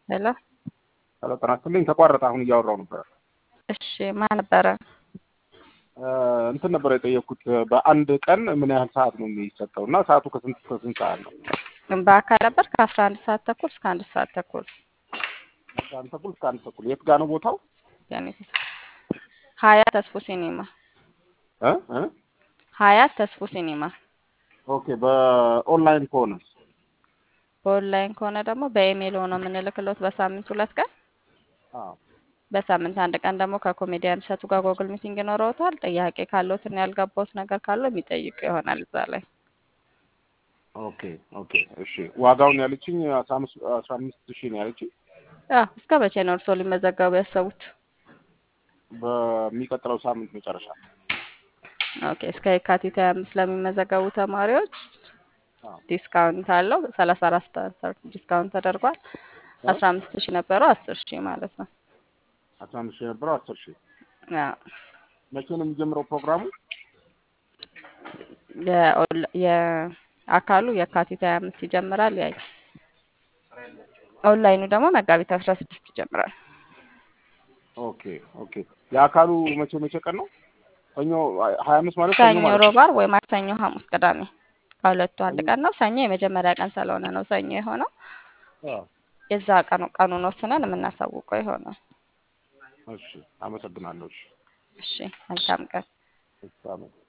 ሄሎ ሄሎ ጤና ይስጥልኝ። ተቋረጠ። አሁን እያወራው ነበር። እሺ ማን ነበረ? እንትን ነበር የጠየቅኩት በአንድ ቀን ምን ያህል ሰዓት ነው የሚሰጠው እና ሰዓቱ ከስንት ከስንት ሰዓት ነው? በአካል ነበር ከአስራ አንድ ሰዓት ተኩል እስከ አንድ ሰዓት ተኩል አስራ አንድ ተኩል እስከ አንድ ተኩል። የት ጋር ነው ቦታው? ያኔ ሀያ ተስፎ ሲኒማ እ እ ሀያት ተስፎ ሲኒማ። ኦኬ በኦንላይን ከሆነ በኦንላይን ከሆነ ደግሞ በኢሜይል ሆኖ የምንልክሎት በሳምንት ሁለት ቀን አዎ በሳምንት አንድ ቀን ደግሞ ከኮሜዲያን እሸቱ ጋር ጎግል ሚቲንግ ይኖረውታል። ጥያቄ ካለዎት እና ያልገባዎት ነገር ካለው የሚጠይቁ ይሆናል እዛ ላይ። ኦኬ ኦኬ እሺ። ዋጋውን ያለችኝ አስራ አምስት አስራ አምስት ሺህ ነው ያለችኝ። አዎ እስከ መቼ ነው እርስዎ ሊመዘገቡ ያሰቡት? በሚቀጥለው ሳምንት መጨረሻ ኦኬ እስከ የካቲት ሀያ አምስት ለሚመዘገቡ ተማሪዎች አዎ ዲስካውንት አለው። ሰላሳ አራት ፐርሰንት ዲስካውንት ተደርጓል። አስራ አምስት ሺህ ነበረው አስር ሺህ ማለት ነው። አስራ አምስት ሺህ የነበረው አስር ሺህ አዎ መቼ ነው የሚጀምረው ፕሮግራሙ? የኦንላ- የአካሉ የካቲት ሀያ አምስት ይጀምራል። ያ ኦንላይኑ ደግሞ መጋቢት አስራ ስድስት ይጀምራል። ኦኬ ኦኬ። የአካሉ መቼ መቼ ቀን ነው? ሰኞ ሀያ አምስት ማለት ሰኞ ሰኞ፣ ማለት ነው። ሮብ፣ ዓርብ ወይ ማክሰኞ፣ ሐሙስ፣ ቅዳሜ ከሁለቱ አንድ ቀን ነው። ሰኞ የመጀመሪያ ቀን ስለሆነ ነው ሰኞ የሆነው። አዎ የዛ ቀኑ ቀኑን ወስነን የምናሳውቀው ይሆናል። እሺ፣ አመሰግናለሁ። እሺ እሺ መልካም ቀን። እሺ፣ አመሰግናለሁ።